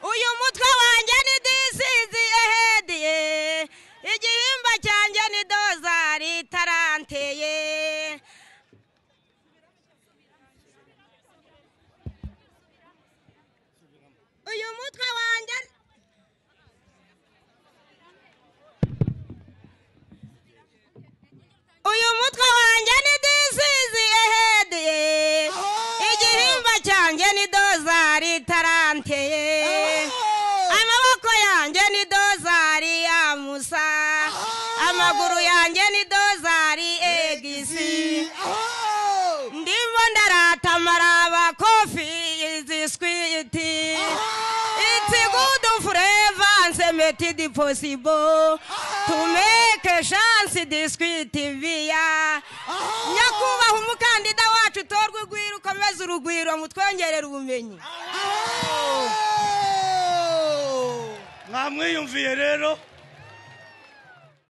umutwe wanjye ni disizi ehediye igihimba cyanjye ni dozari itaranteye uyu mutwe wanjye uyu mutwe wanjye ni disizi ehediye igihimba cyanjye ni dozari itaranteye amaboko yanjye ni dozari ya musa amaguru yanjye ni dozari egisi ndimo ndaratamara abakofi iziswiti It's good forever and say make it possible to make a chance disquit via nyakubahwa umukandida wacu utorwe urugwiro ukomeze urugwiro mutwongerere ubumenyi mwamwiyumviye rero